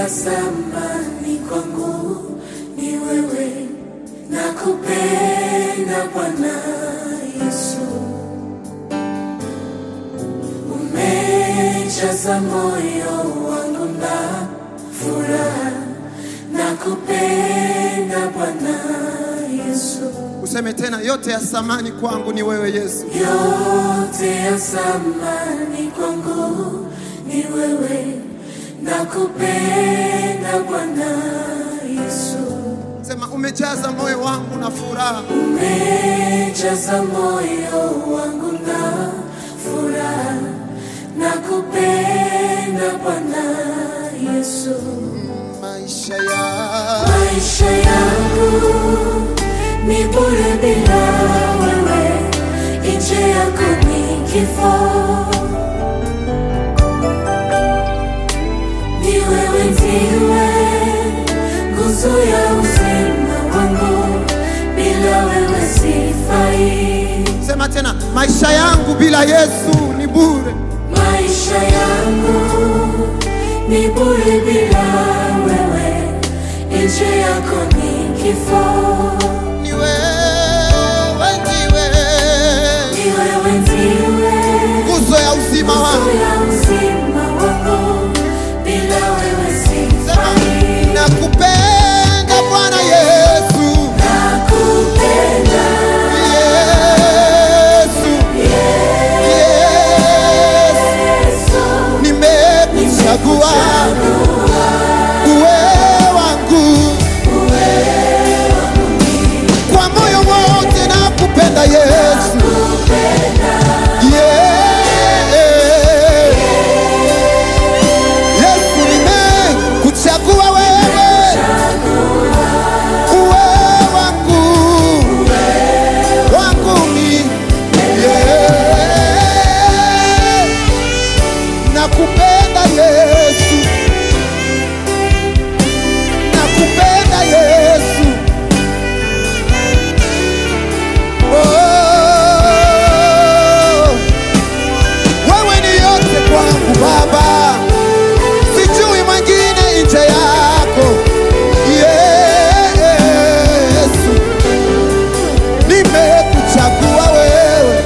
ya samani kwangu ni wewe, nakupenda Bwana Yesu, umejaza moyo wangu na furaha, nakupenda Bwana Yesu. Useme tena, yote ya samani kwangu ni wewe Yesu. yote ya samani kwangu ni wewe, nakupenda Bwana Yesu, Sema, umejaza moyo wangu na furaha, umejaza moyo wangu na furaha, nakupenda Bwana Yesu, maisha ya maisha yangu ni bure bila wewe, nje yako ni kifo. Ni wewe ndiwe nguzo ya uzima wangu, bila wewe sifai. sema tena, maisha yangu bila Yesu ni bure. Maisha yangu ni bure bila wewe, nje yako ni kifo. Ni wewe ndiwe Ni wewe ndiwe nguzo ya uzima nguzo wangu. ya uzima wangu, bila wewe Sema, sifai. nakupenda Bwana Yesu, Nakupenda Yesu, Yesu, Yesu, nimekuchagua uwe wangu kwa moyo wote, nakupenda Yesu, Yeah. Yesu, nimekuchagua wewe uwe wangu wangu mi Yeah. nakupenda Yesu, nakupenda Yesu. Oh, wewe ni yote kwangu Baba, sijui mwingine nje yako Yesu, nimekuchagua wewe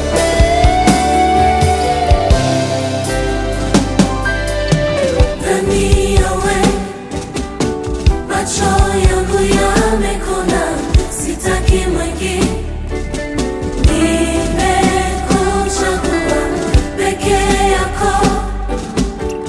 ndani yawe macho yangu yamekona, sitaki mwingine. Nimekuchagua peke yako,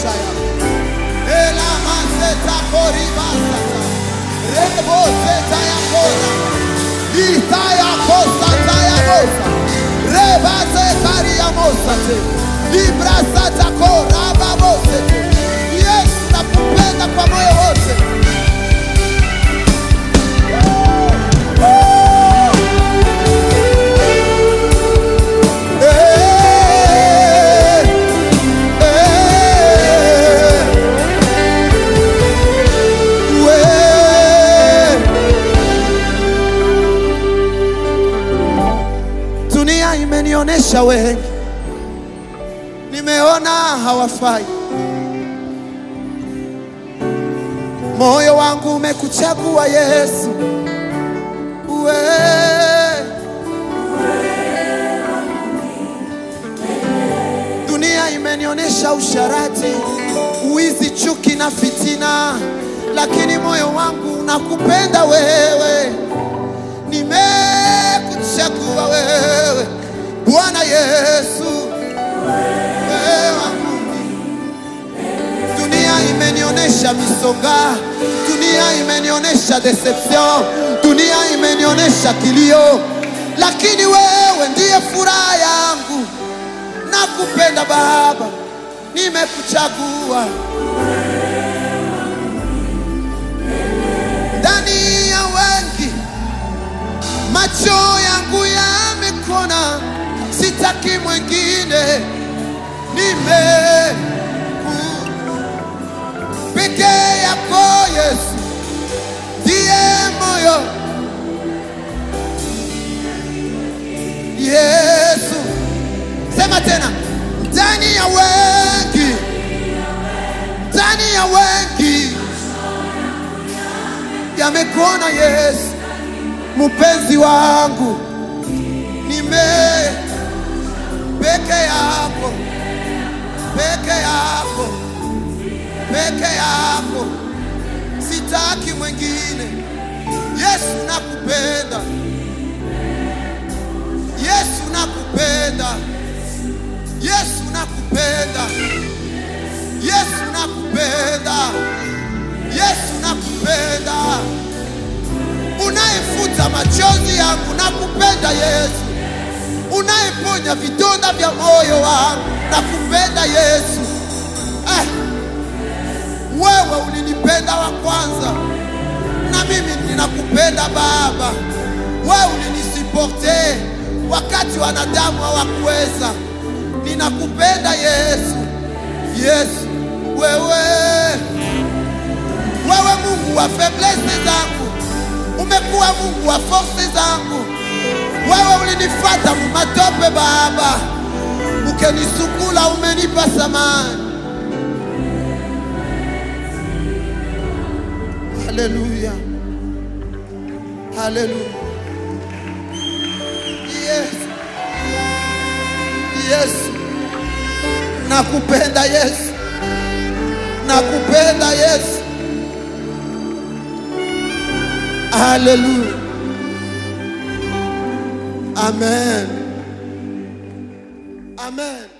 shaya. Ela mazeta koribasata. Rebo zeta ya kora. Ita ya kosa ta ya mosa. Reba ze kari ya mosa te. Libra sata kora babose te. Yesu nakupenda kwa moyo wote. Eh, eh, we. Dunia imenionyesha wengi, nimeona hawafai. Moyo wangu umekuchagua Yesu, we. Dunia imenionyesha usharati, uizi, chuki na fitina, lakini moyo wangu unakupenda wewe nimekuchagua wewe Bwana Yesu, wewe wangu. Dunia imenionyesha misonga, dunia imenionyesha deception, dunia imenionyesha kilio, lakini wewe ndiye furaha yangu. Nakupenda Baba, nimekuchagua ndani ya wengi macho yangu yamekona, sitaki mwingine, nime peke yako Yesu, ndiye moyo Yesu. Sema tena, ndani ya wengi, ndani ya wengi yamekuona Yesu mpenzi wangu, nime peke yako, peke yako, peke yako, sitaki mwingine. Yesu nakupenda, Yesu nakupenda, Yesu nakupenda, Yesu nakupenda, Yesu nakupenda unayefuta machozi yangu, nakupenda Yesu. Unayeponya vidonda vya moyo wangu, nakupenda Yesu. Eh, wewe ulinipenda wa kwanza, na mimi ninakupenda Baba. Wewe ulinisiporte wakati wanadamu hawakuweza. Ninakupenda Yesu, Yesu wewe, wewe Mungu wa faiblesse zangu umekuwa Mungu wa force zangu. Wewe ulinifuata mumatope Baba, ukenisukula, umenipa samani. Haleluya, haleluya. Yesu, Yesu, nakupenda Yesu, nakupenda Yesu. Haleluya. Amen. Amen.